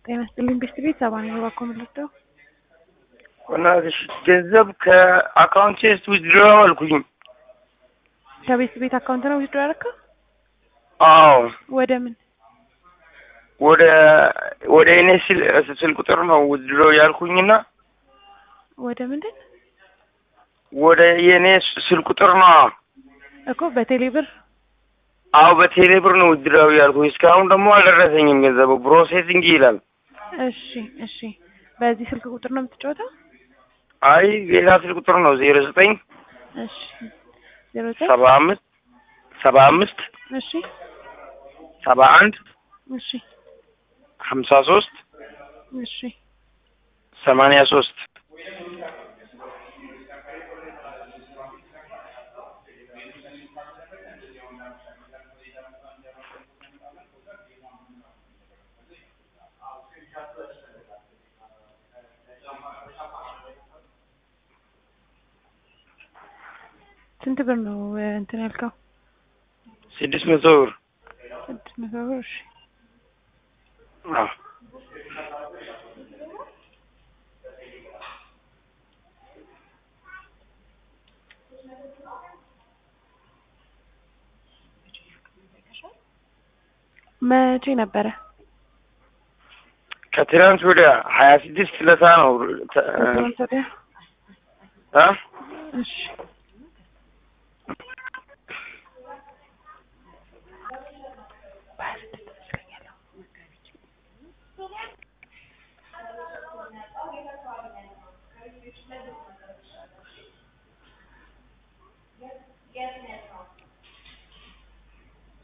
ጤና ይስጥልኝ ቤስት ቤት ሰባ ነው ባኮ ምልክተው በእናትሽ ገንዘብ ከአካውንቴ ውስጥ ዊዝድሮ አልኩኝ። ከቤስት ቤት አካውንት ነው ዊዝድሮ ያደረከው? አዎ ወደ ምን? ወደ ወደ እኔ ስል ስል ቁጥር ነው ዊዝድሮ ያልኩኝና ወደ ምንድን ወደ የእኔ ስል ቁጥር ነው። እኮ በቴሌ ብር አዎ በቴሌ ብር ነው ዊዝድሮ ያልኩኝ። እስካሁን ደግሞ አልደረሰኝም ገንዘቡ ፕሮሴሲንግ ይላል። እሺ እሺ በዚህ ስልክ ቁጥር ነው የምትጫወተው? አይ ሌላ ስል ቁጥር ነው ዜሮ ዘጠኝ እሺ ዜሮ ዘጠኝ ሰባ አምስት ሰባ አምስት እሺ ሰባ አንድ እሺ ሀምሳ ሶስት እሺ ሰማንያ ሶስት ስንት ብር ነው እንትን ያልከው? ስድስት መቶ ብር ስድስት መቶ ብር እሺ አዎ መቼ ነበረ? ከትናንት ወዲያ ሀያ ስድስት ለታ ነው ተ- ከትናንት ወዲያ? እ እሺ